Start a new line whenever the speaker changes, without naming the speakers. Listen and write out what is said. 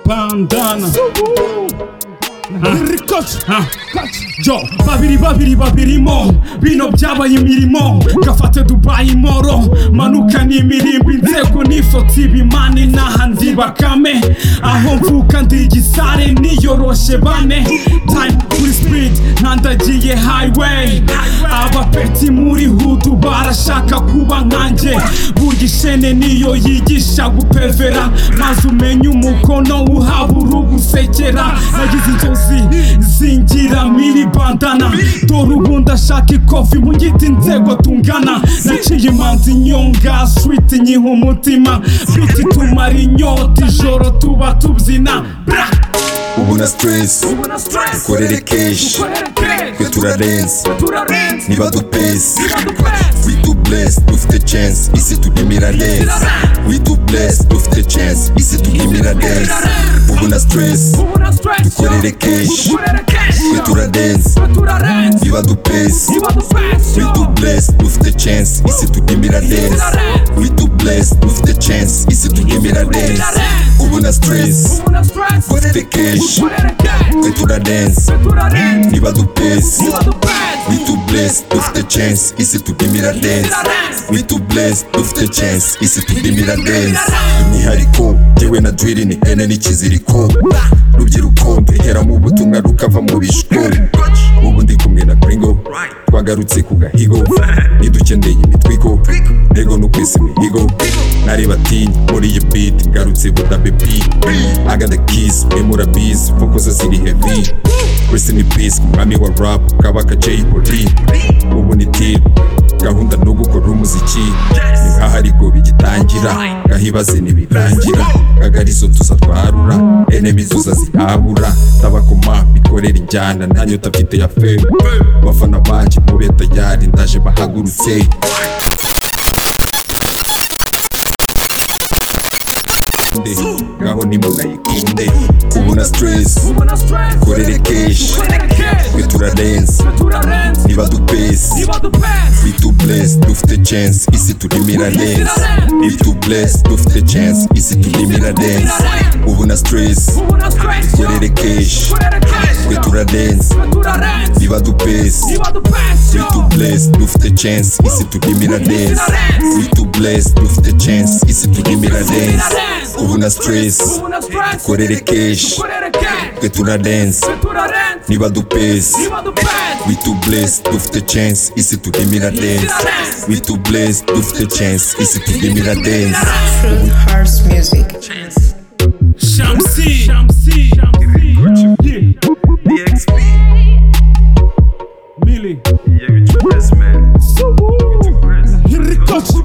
pandana
rikoce
Ah.
yo babiri babiri babirimo bino byabaye imirimo gafate dubayi moro manuka ni imirimbo inzego n'ifotsi ibimani n'aha ndi bakame aho mvuka ndi igisare niyoroshe bane time kuri speed ntandagiye highway abapeti muri hudu barashaka kuba nkanjye burya ishene niyo yigisha gupevera maze umenye umukono uhabura ugusekera nagize inzozi zingira miri bandana dore ubu ndashaka ikofi mu giti inzego tungana naciye imanzi nyonga switi nyiha umutima biti tumara inyota ijoro tuba tubyina bra
ubu na stress dukorere keshi twe turarenze niba dupesi we do bless dufite chance isi tugimira neza we do bless dufite chance isi tugimira neza ubu na stress dukorere keshi twe turarenze niba dupesi we do bless dufite chance isi tugimira neza we do bless dufite chance isi tugimira neza ubu na stress dufite keshi twe turarenze niba dupesi we do bless dufite chance isi tugimira neza we do bless dufite chance isi tugimira neza imyihariko yewe na dwiri ni ene n'ikiziriko rubyiruko duheramo ubutumwa rukava mu bishwo ubu ndi kumwe na gringo twagarutse ku gahigo ntidukeneye imitwiko ntego no kwesa imihigo nari batinya muri iyi beat ngarutse budabe beat agada kiss memura biz focus ziri heavy Rest in peace ku mwami wa rap kabaka Jay Polly ubu ni tip gahunda no gukora umuziki ni nk'aharigo bigitangira gahibaze ntibirangira kagarizo tuza twarura enemizo uza zirabura tabakoma bikorera injyana ntanyota mfite ya feme bafana banjye mube tayari ndaje bahagurutse Nde, ngaho nimunayikunde ubu na stress korere keshi twe turarenze niba dupesi we do bless dufite chance isi turimira neza we do bless dufite chance isi turimira neza ubu na stress korere keshi twe turarenze niba dupesi we do bless dufite chance isi turimira neza we do bless dufite chance isi turimira neza ubu na stress korere keshi twe turarenze niba dupesi we do bless dufite chance isi turimira neza we do bless dufite chance isi turimira neza
Fruit Hearts Music.
shamsi
Mili
rikoce